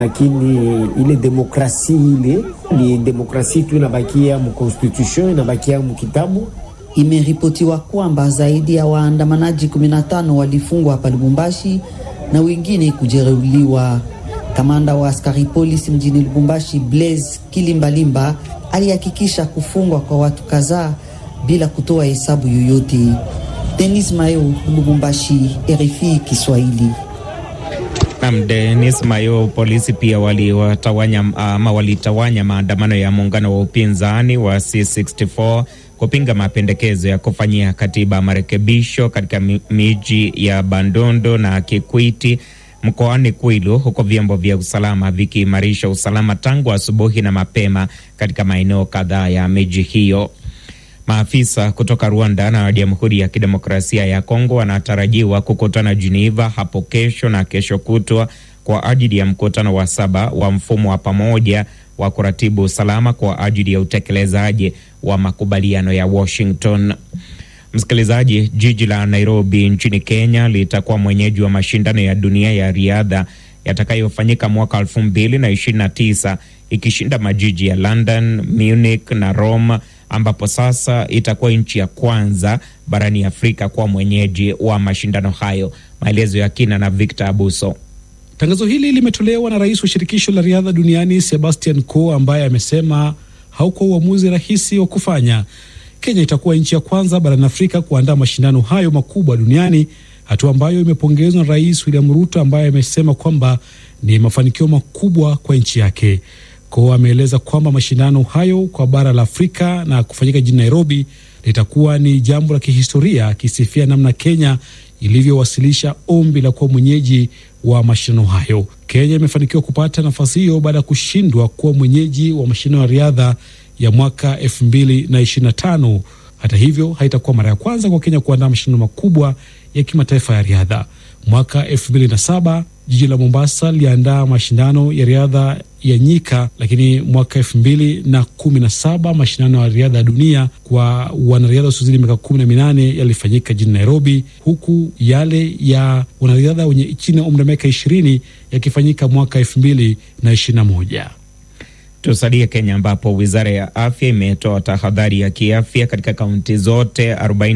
lakini ile demokrasi ile ni demokrasi tu inabakia mconstitution, inabakia mkitabu. Imeripotiwa kwamba zaidi ya waandamanaji 15 walifungwa hapa Lubumbashi na wengine kujeruhiwa. Kamanda wa askari polisi mjini Lubumbashi, Blaise Kilimbalimba, alihakikisha kufungwa kwa watu kadhaa bila kutoa hesabu yoyote. Denis Mayo, Lubumbashi, RFI Kiswahili. Nam Denis Mayo. Polisi pia waliwatawanya ama walitawanya maandamano ya muungano wa upinzani wa C64 kupinga mapendekezo ya kufanyia katiba marekebisho katika miji ya Bandundu na Kikwiti mkoani Kwilu, huko vyombo vya usalama vikiimarisha usalama tangu asubuhi na mapema katika maeneo kadhaa ya miji hiyo. Maafisa kutoka Rwanda na Jamhuri ya Kidemokrasia ya Kongo wanatarajiwa kukutana Geneva hapo kesho na kesho kutwa kwa ajili ya mkutano wa saba wa mfumo wa pamoja wa kuratibu usalama kwa ajili ya utekelezaji wa makubaliano ya Washington. Msikilizaji, jiji la Nairobi nchini Kenya litakuwa mwenyeji wa mashindano ya dunia ya riadha yatakayofanyika mwaka elfu mbili na ishirini na tisa ikishinda majiji ya London, Munich na Rome ambapo sasa itakuwa nchi ya kwanza barani Afrika kuwa mwenyeji wa mashindano hayo. Maelezo ya kina na Victor Abuso. Tangazo hili limetolewa na rais wa shirikisho la riadha duniani Sebastian Coe ambaye amesema haukuwa uamuzi rahisi wa kufanya. Kenya itakuwa nchi ya kwanza barani Afrika kuandaa mashindano hayo makubwa duniani, hatua ambayo imepongezwa na Rais William Ruto ambaye amesema kwamba ni mafanikio makubwa kwa nchi yake. Coe ameeleza kwamba mashindano hayo kwa bara la Afrika na kufanyika jijini Nairobi litakuwa ni jambo la kihistoria, akisifia namna Kenya ilivyowasilisha ombi la kuwa mwenyeji wa mashindano hayo. Kenya imefanikiwa kupata nafasi hiyo baada ya kushindwa kuwa mwenyeji wa mashindano ya riadha ya mwaka elfu mbili na ishirini na tano. Hata hivyo, haitakuwa mara ya kwanza kwa Kenya kuandaa mashindano makubwa ya kimataifa ya riadha. Mwaka elfu mbili na saba jiji la Mombasa liliandaa mashindano ya riadha ya nyika, lakini mwaka elfu mbili na kumi na saba mashindano ya riadha ya dunia kwa wanariadha wasiozidi miaka kumi na minane yalifanyika jijini Nairobi, huku yale ya wanariadha wenye chini ya umri wa miaka ishirini yakifanyika mwaka elfu mbili na ishirini na moja. Tusalie Kenya ambapo wizara ya afya imetoa tahadhari ya kiafya katika kaunti zote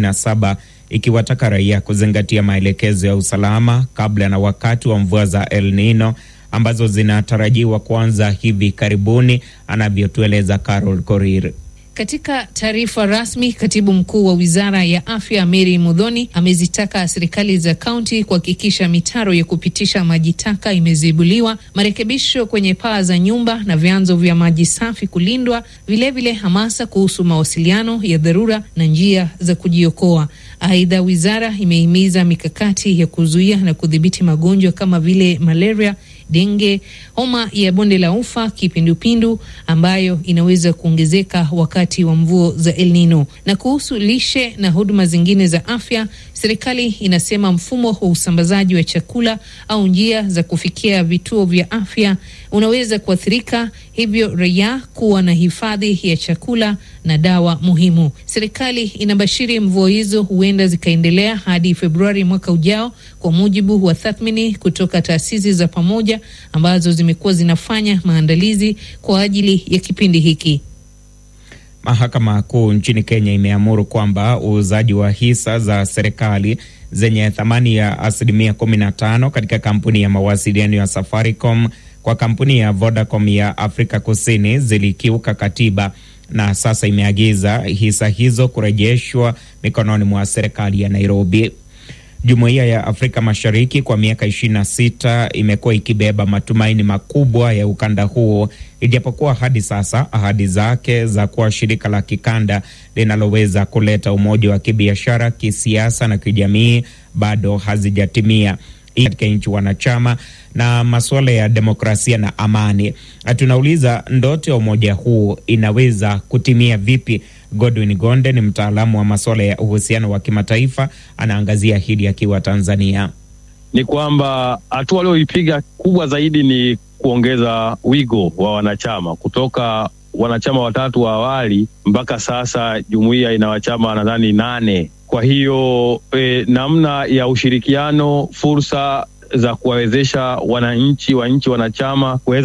47 ikiwataka raia kuzingatia maelekezo ya usalama kabla na wakati wa mvua za El Nino ambazo zinatarajiwa kuanza hivi karibuni, anavyotueleza Carol Korir. Katika taarifa rasmi, katibu mkuu wa wizara ya afya Mary Mudhoni amezitaka serikali za kaunti kuhakikisha mitaro ya kupitisha maji taka imezibuliwa, marekebisho kwenye paa za nyumba na vyanzo vya maji safi kulindwa, vilevile hamasa kuhusu mawasiliano ya dharura na njia za kujiokoa. Aidha, wizara imehimiza mikakati ya kuzuia na kudhibiti magonjwa kama vile malaria denge, homa ya bonde la ufa, kipindupindu ambayo inaweza kuongezeka wakati wa mvua za El Nino. Na kuhusu lishe na huduma zingine za afya, serikali inasema mfumo wa usambazaji wa chakula au njia za kufikia vituo vya afya unaweza kuathirika, hivyo raia kuwa na hifadhi ya chakula na dawa muhimu. Serikali inabashiri mvua hizo huenda zikaendelea hadi Februari mwaka ujao, kwa mujibu wa tathmini kutoka taasisi za pamoja ambazo zimekuwa zinafanya maandalizi kwa ajili ya kipindi hiki. Mahakama Kuu nchini Kenya imeamuru kwamba uuzaji wa hisa za serikali zenye thamani ya asilimia 15 katika kampuni ya mawasiliano ya Safaricom kwa kampuni ya Vodacom ya Afrika Kusini zilikiuka katiba na sasa imeagiza hisa hizo kurejeshwa mikononi mwa serikali ya Nairobi. Jumuiya ya Afrika Mashariki kwa miaka 26 imekuwa ikibeba matumaini makubwa ya ukanda huo, ijapokuwa hadi sasa ahadi zake za kuwa shirika la kikanda linaloweza kuleta umoja wa kibiashara, kisiasa na kijamii bado hazijatimia katika nchi wanachama na masuala ya demokrasia na amani. Tunauliza, ndoto ya umoja huu inaweza kutimia vipi? Godwin Gonde ni mtaalamu wa masuala ya uhusiano wa kimataifa, anaangazia hili akiwa Tanzania. Ni kwamba hatua walioipiga kubwa zaidi ni kuongeza wigo wa wanachama kutoka wanachama watatu wa awali mpaka sasa jumuiya ina wanachama nadhani nane. Kwa hiyo e, namna ya ushirikiano, fursa za kuwawezesha wananchi wa nchi wanachama kuweza